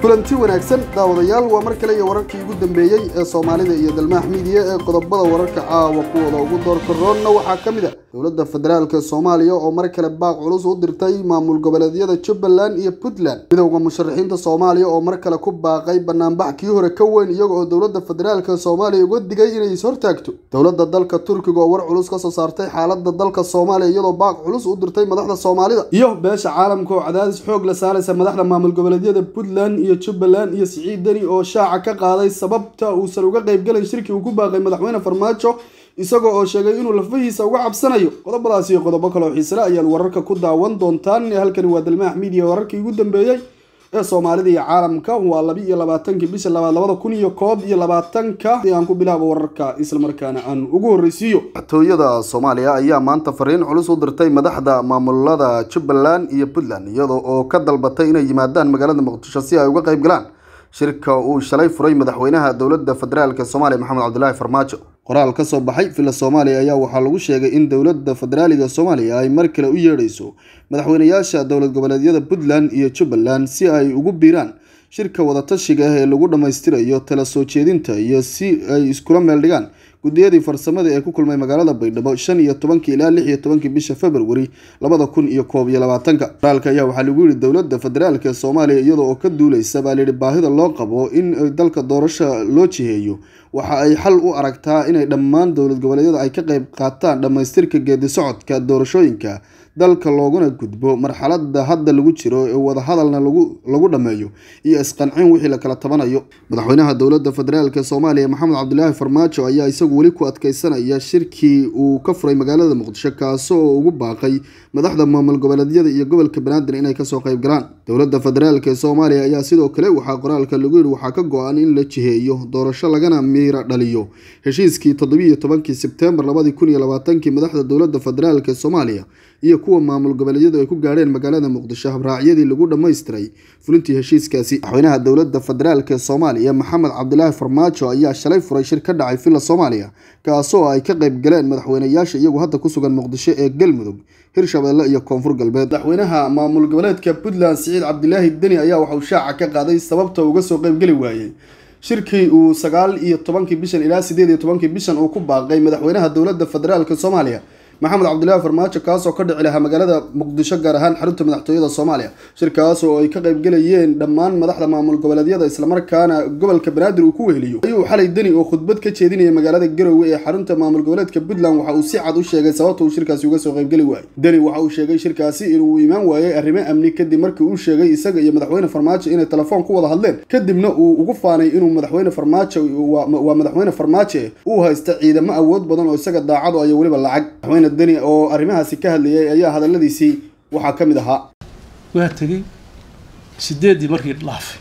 kulanti wanaagsan daawadayaal waa mar kale iyo wararkii ugu dambeeyey ee soomaalida iyo dalmaax miidiya ee qodobada wararka caawa kuwooda ugu doorka roonna waxaa ka mid a dowladda federaalk soomaaliya oo mar kale baaq culus u dirtay maamul goboleedyada jubbaland iyo puntland midowda musharaxiinta soomaaliya oo mar kale ku baaqay banaanbax kii hore ka weyn iyaga oo dowladda federaalk soomaaliya uga digay inay is-hortaagto dowladda dalka turkiga oo war culus kasoo saartay xaalada dalka soomaaliya iyadoo baaq culus u dirtay madaxda soomaalida iyo beesha caalamka oo cadaadis xoog la saaraysa madaxda maamul goboleedyada puntland iyo jubbaland iyo siciid deni oo shaaca ka qaaday sababta uusan uga qaybgalayn shirkii uu ku baaqay madaxweyne farmaajo isagoo oo sheegay inuu lafahiisa uga cabsanayo qodobadaas iyo qodobo kale oo xiisele ayaad wararka ku daawan doontaan halkani waa dalmaax miidiya wararkii ugu dambeeyey ee soomaalida iyo caalamka waa laba iyo labaatankii bisha labaad labada kun iyo koob iyo labaatanka si aan ku bilaabo wararka islamarkaana aan ugu horreysiiyo madaxtooyada soomaaliya ayaa maanta fariin culus u dirtay madaxda maamulada jubbaland iyo puntland iyada oo ka dalbatay inay yimaadaan magaalada muqdisho si ay uga qayb galaan shirka uu shalay furay madaxweynaha dowladda federaalk soomaaliya maxamed cabdilaahi farmaajo qoraal ka soo baxay villa soomaaliya ayaa waxaa lagu sheegay in dowladda federaaliga soomaaliya ay mar kale u yeedhayso madaxweynayaasha dowlad goboleedyada puntland iyo jubbaland si ay ugu biiraan shirka wadatashiga ah ee lagu dhammaystirayo tala soo jeedinta iyo si ay iskula meel dhigaan guddiyadii farsamada ee ku kulmay magaalada baydhabo shan iyo tobankii ilaa lix iyo tobankii bisha februari labada kun iyo koob iyo labaatanka qoraalka ayaa waxaa lagu yihi dowladda federaalk ee soomaaliya iyada oo ka duuleysa baa layidhi baahida loo qabo in dalka doorasho loo jiheeyo waxa ay xal u aragtaa inay dhammaan dowlad goboleedyada ay ka qayb qaataan dhammaystirka geedi socodka doorashooyinka dalka looguna gudbo marxalada hadda lagu jiro ee wadahadalna lagu dhammeeyo iyo isqancin wixii la kala tabanayo madaxweynaha dowladda federaalk soomaaliya maxamed cabdilaahi farmaajo ayaa isagu weli ku adkeysanaya shirkii uu ka furay magaalada muqdisho kaasi oo ugu baaqay madaxda maamul goboleedyada iyo gobolka banaadir inay kasoo qayb galaan dowladda federaalk ee soomaaliya ayaa sidoo kale waxaa qoraalka lagu yihi waxaa ka go-an in la jiheeyo doorasho lagana miira dhaliyo heshiiskii toddobiiyo tobankii sebtembar labadii kun iyo labaatankii madaxda dowladda federaalk ee soomaaliya iyo kuwa maamul goboleedyadu ay ku gaadheen magaalada muqdisho habraacyadii lagu dhammaystiray fulintii heshiiskaasi madaxweynaha dowladda federaalk ee soomaaliya maxamed cabdilaahi farmaajo ayaa shalay furay shir ka dhacay villa soomaaliya kaasoo ay ka qayb galeen madaxweynayaasha iyagu hadda ku sugan muqdisho ee galmudug hirshabeelle iyo koonfur galbeed madaxweynaha maamul goboleedka puntland siciid cabdilaahi deni ayaa waxauu shaaca ka qaaday sababta uga soo qaybgeli waayey shirkii uu sagaal iyo tobankii bishan ilaa sideed iyo tobankii bishan uu ku baaqay madaxweynaha dowladda federaalk soomaaliya maxamed cabdilaahi farmaajo kaasoo ka dhici lahaa magaalada muqdisho gaar ahaan xarunta madaxtooyada soomaaliya shirkaas oo ay ka qaybgelayeen dhammaan madaxda maamul goboleedyada islamarkaana gobolka banaadir uu ku weheliyo ayuu xalay deni oo khudbad ka jeedinaya magaalada garowe ee xarunta maamul goboleedka puntland waxa uu si cad u sheegay sababta uu shirkaasi uga soo qaybgeli waayey deni waxa uu sheegay shirkaasi inuu imaan waayey arrimo amni kadib markii uu sheegay isaga iyo madaxweyne farmaajo inay telefoon ku wada hadleen kadibna uu ugu faanay inuu madaxweyne farmaajo waa madaxweyne farmaajo uu haysta ciidamo awood badan oo isaga daacado ayo weliba lacag deni oo arrimahaasi ka hadlayay ayaa hadaladiisii waxaa ka mid ahaa waa tegey sideeddii markii dhaafay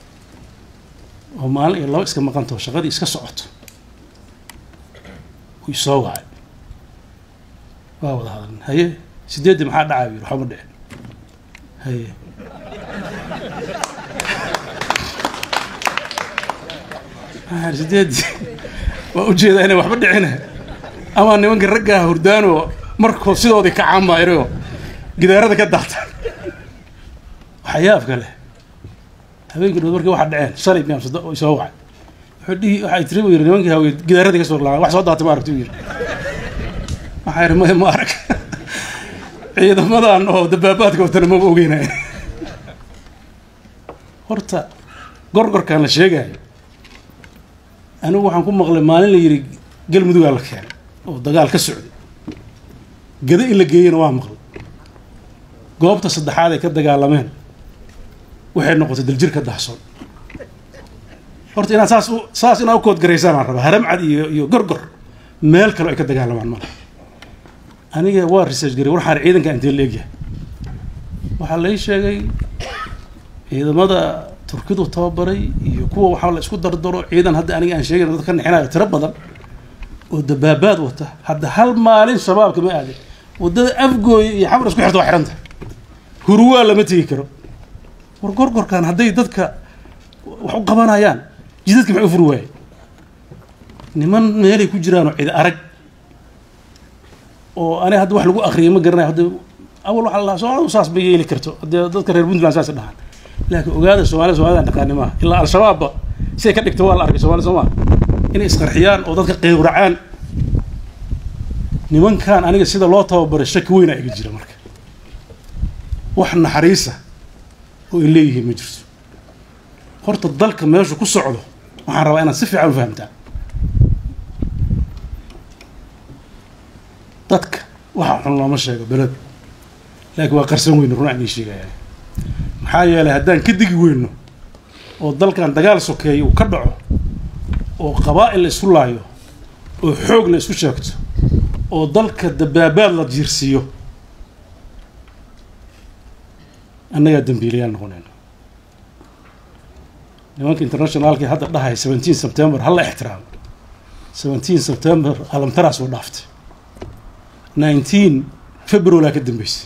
oo maalin iyo laba iska maqantaho shaqadii iska socoto uu isoo wacay waa wada hadalna haye sideeddii maxaa dhacay yiri waxba ma dhicin haye sideeddii waa ujeedaa inay waxba dhicina ama nimanka raggaa hurdaanoo markoo sidoodii ka caamayrayoo gidaarada ka daatan waxyaabka leh habeenkii dhood markii waxa dhaceen shalay miyaamsado oo isoo wacay wuxuu dhihi waxay tiri buu yiri nimankii hawey gidaaradii ka soo laabay wax soo daatay ma aragti u yiri waxaa yidhi maya ma arag ciidamadan oo dabaabaadka watana maba ogeynaya horta gorgorkaan la sheegayo anigu waxaan ku maqlay maalin la yidhi galmudugaa la keenay oo dagaal ka socday gada in la geeyana waa maqlay goobta saddexaad ay ka dagaalameen waxay noqotay daljir ka dahsoon horta inaad saas u saas inaad u koodgaraysaan aan rabaa haramcad iyo iyo gorgor meel kale ay ka dagaalamaan male aniga waa research garay waxaan ciidanka intee la egyahay waxaa lai sheegay ciidamada turkidu tababaray iyo kuwa waxaa la isku dardaro ciidan hadda aniga aan sheegay dad ka nixinayo tiro badan oo dabaabaad wata hadda hal maalin shabaabka ma aadin waddada afgooya iyo xamar isku xirta waa xiranta hurwaa lama tegi karo war gorgorkan hadday dadka wax u qabanayaan jidadka maxay u furi waaye niman meelay ku jiraanoo cidi arag oo ani hadda wax lagu akriyay ma garanayo hadda awal waxaa la dhahaa soo saas ma yeeli karto haddee dadka reer puntland saas dhahaan laakiin ogaada soomaalida soomaalida dhaqaani maaha ilaa al-shabaabba siday ka dhigta waa la arkay soomaalida soo maa inay isqarxiyaan oo dadka qeywracaan nimankan aniga sida loo tababaray shaki weynaa iga jira marka wax naxariisa oo ay leeyihiin ma jirto horta dalka meeshu ku socdo waxaan rabaa inaad si fiican u fahamtaa dadka waxa xun looma sheego beled laakiin waa qarsan weyno run aan ii sheegaya maxaa yeelay haddaan ka digi weyno oo dalkan dagaal sokeeya uu ka dhaco oo qabaa'il la isku laayo oo xoog la isku sheegto oo dalka dabaabaad la jiirsiiyo annagaa dambiilayaal noqonayna nimanka internationaalkii hadda dhahaya seventeen september hala ixtiraamo seventeen september alamtaraas oo dhaaftay nineteen februaryaa ka dambeysay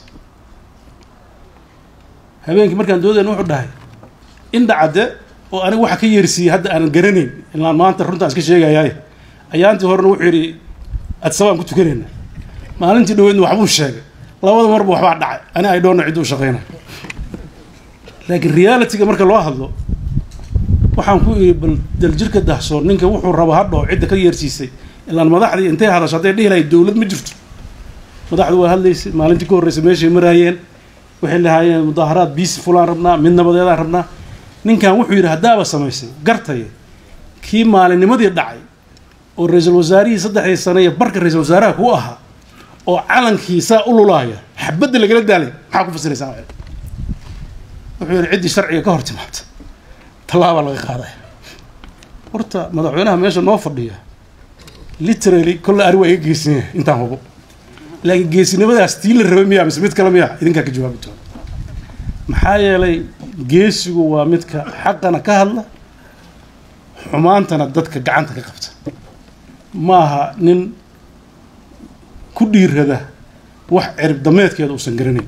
habeenkii markaan doodayna wuxuu dhahay indha cadde oo aniga waxa ka yeersiiyey hadda aanan garanayn ilaan maanta runtaan iska sheegayaay ayaantii horena wuxuu yidhi adsabaan ku tukanayna maalintii dhaweydna waxbuu sheegay labada marba waxbaa dhacay ani ay dhoonna ciddu u shaqayna laakiin realityga marka loo hadlo waxaan ku idhi bal daljirka dahsoon ninka wuxuu raba hadhoo cidda ka yeersiisay ilaan madaxdii intay hadasho hadday dhihi lahay dowlad ma jirto madaxdu waa hadlaysay maalintii ka horreysay meeshay maraayeen waxay lahaayeen mudaaharaad biisi fulaan rabnaa mid nabadeedaan rabnaa ninkan wuxuu yidhi haddaaba samaysay gartaya kii maalinnimadii dhacay oo ra-iisul wasaarihii saddexdii sane iyo barka ra-iisul wasaaraha ku ahaa oo calankii saa u lulaaya xabadda lagala daalay maxaa ku fasiraysaa wuxuu yidhi ciddii sharciga ka hor timaabta tallaabaa laga qaadaya horta madaxweynaha meesha noo fadhiya literally kolle ari waa iga geesinaya intaan hubo laakiin geesinimadaas tii la rabay miyaa mise mid kale miyaa idinkaa ka jawaabi doona maxaa yeelay geesigu waa midka xaqana ka hadla xumaantana dadka gacanta ka qabta maaha nin ku dhiirada wax cirib dameedkeeda uusan garanayn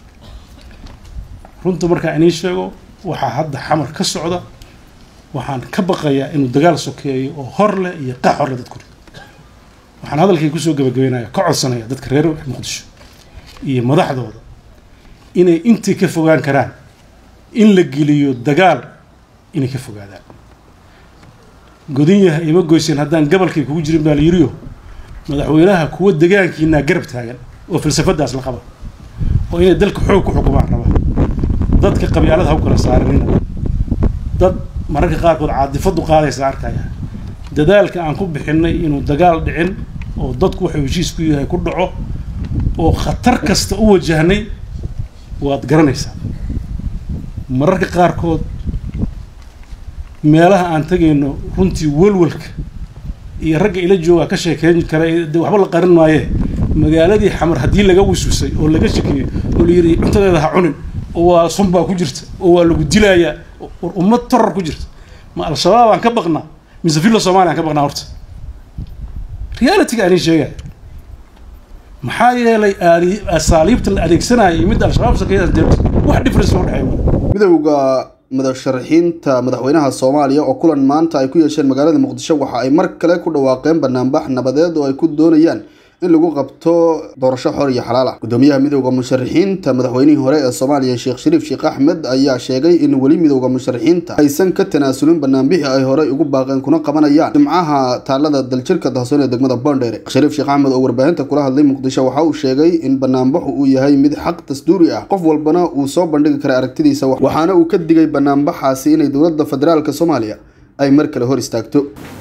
runta markaa inii sheego waxaa hadda xamar ka socda waxaan ka baqayaa inuu dagaal sokeeyo oo hor leh iyo qax hor leh dadku waxaan hadalkay kusoo gabagabeynaya ka codsanaya dadka reer muqdisho iyo madaxdooda inay intii ka fogaan karaan in la geliyo dagaal inay ka fogaadaan godin yahay ima goyseen haddaan gabalkay kugu jirin baa la yiriyo madaxweynaha kuwa degaankiinaa garab taagan oo falsafadaas la qaba oo inay dalka xoog ku xukumaan raba dadka qabyaalada ha u kala saaranina dad mararka qaarkood caadifadu qaadaysa arkaya dadaalka aan ku bixinay inuu dagaal dhicin oo dadku waxuu heshiis ku yahay ku dhaco oo khatar kasta u wajahnay waad garanaysaa mararka qaarkood meelaha aan tegayno runtii walwalka iyo ragga ila joogaa ka sheekeyn kara de waxba la qarin maaye magaaladii xamar haddii laga wisuusay oo laga shekeeyo oo la yidhi cuntadeeda ha cunin oo waa sun baa ku jirta oo waa lagu dilayaa war ummad toror ku jirta ma al-shabaab aan ka baqnaa mise villa somalia aan ka baqnaa horta realityga aanin sheegaya maxaa yeelay asaaliibta la adeegsanaya iyo midda al-shabaab sakeeya wax difference loo dhexeeyo midowda madasharaxiinta madaxweynaha soomaaliya oo kulan maanta ay ku yeesheen magaalada muqdisho waxa ay mar kale ku dhawaaqeen banaanbax nabadeed oo ay ku doonayaan in lagu qabto doorasho xor iyo xalaal ah gudoomiyaha midowda musharaxiinta madaxweynihii hore ee soomaaliya sheekh shariif sheekh axmed ayaa sheegay in weli midowda musharaxiinta aysan ka tanaasulin banaanbixii ay horey ugu baaqeen kuna qabanayaan jimcaha taalada daljirka dahsoon ee degmada boondheere shariif sheekh axmed oo warbaahinta kula hadlay muqdisho waxa uu sheegay in banaanbaxu uu yahay mid xaq dastuuri ah qof walbana uu soo bandhigi kara aragtidiisa waxaana uu ka digay banaanbaxaasi inay dowladda federaalk soomaaliya ay mar kale hor istaagto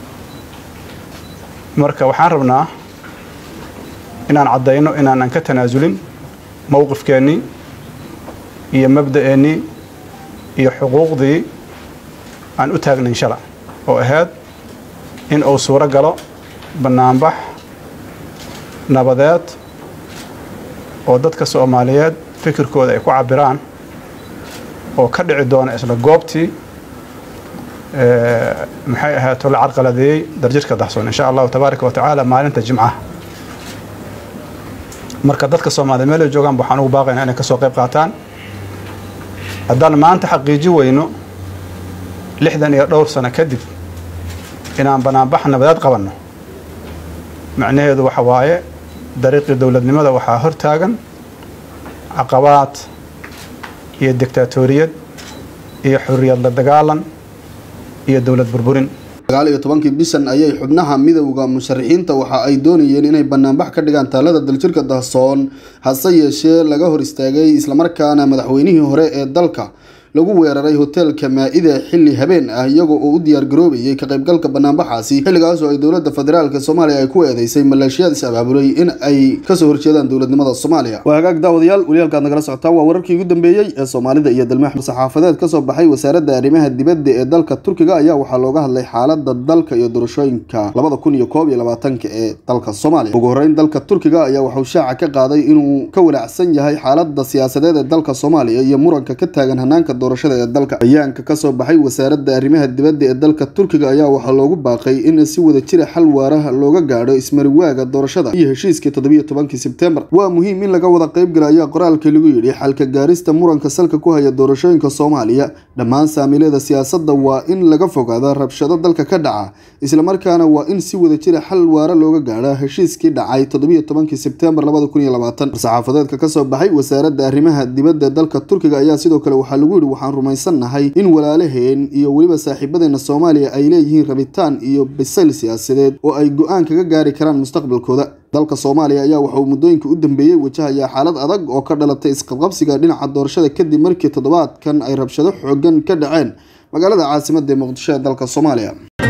marka waxaan rabnaa inaan caddayno inaanan ka tanaasulin mowqifkeennii iyo mabda'eennii iyo xuquuqdii aan u taagnayn shala oo ahayd in uu suuro galo bannaanbax nabadeed oo dadka soomaaliyeed fikirkooda ay ku cabbiraan oo ka dhici doona isla goobtii maxay ahaato la carqaladeeyey darjirka dahsoon insha allahu tabaaraka wa tacaala maalinta jimcaha marka dadka soomaaliya meel ay joogaan waxaan ugu baaqaynaa inay ka soo qayb qaataan haddaan maanta xaqiiji weyno lixdan iyo dhowr sano kadib inaan banaanbax nabadeed qabanno macnaheedu waxa waaye dariiqii dowladnimada waxaa hor taagan caqabaad iyo dictaatoriyad iyo xorriyad la dagaalan iyo dowlad burburin sagaal iyo tobankii bishan ayay xubnaha midowda musharaxiinta waxa ay doonayeen inay banaanbax ka dhigaan taalada daljirka dahsoon hase yeeshee laga hor istaagay islamarkaana madaxweynihii hore ee dalka lagu weeraray hoteelka maa-ida xilli habeen ah iyagoo oo u diyaar garoobayay ka qaybgalka banaanbaxaasi xilligaasoo ay dowladda federaalk soomaaliya ay ku eedeysay maleeshiyaad is abaabulay in ay kasoo horjeedaan dowladnimada soomaaliya waa hagaag daawadayaal waliyaalkaad nagala socotaan waa wararkii ugu dambeeyey ee soomaalida iyo dalmaax saxaafadeed kasoo baxay wasaaradda arrimaha dibadda ee dalka turkiga ayaa waxaa looga hadlay xaalada dalka iyo doorashooyinka labada kun iyo koob iyo labaatanka ee dalka soomaaliya ugu horeyn dalka turkiga ayaa waxauu shaaca ka qaaday inuu ka walaacsan yahay xaalada siyaasadeed ee dalka soomaaliya iyo muranka ka taagan hanaanka doorashada ee dalka bayaanka kasoo baxay wasaaradda arrimaha dibadda ee dalka turkiga ayaa waxaa loogu baaqay in si wada jira xal waaraha looga gaadho ismariwaaga doorashada iyo heshiiskii toddobiyo tobankii sebtembar waa muhiim in laga wada qaybgala ayaa qoraalkii lagu yidhi xalka gaarista muranka salka ku haya doorashooyinka soomaaliya dhammaan saamiilada siyaasadda waa in laga fogaada rabshado dalka ka dhaca islamarkaana waa in si wada jira xal waara looga gaadha heshiiskii dhacay toddobiyo tobankii sebtembar labada kun iyo labaatan saxaafadeedka kasoo baxay wasaaradda arrimaha dibadda dalka turkiga ayaa sidoo kale waxaa lagu yidhi waxaan rumaysannahay in walaalaheen iyo weliba saaxiibadeena soomaaliya ay leeyihiin rabitaan iyo bisayl siyaasadeed oo ay go-aan kaga gaari karaan mustaqbalkooda dalka soomaaliya ayaa waxa uu muddooyinka u dambeeyey wajahayaa xaalad adag oo ka dhalatay isqabqabsiga dhinaca doorashada kadib markii toddobaadkan ay rabshado xoogan ka dhaceen magaalada caasimadda ee muqdisho ee dalka soomaaliya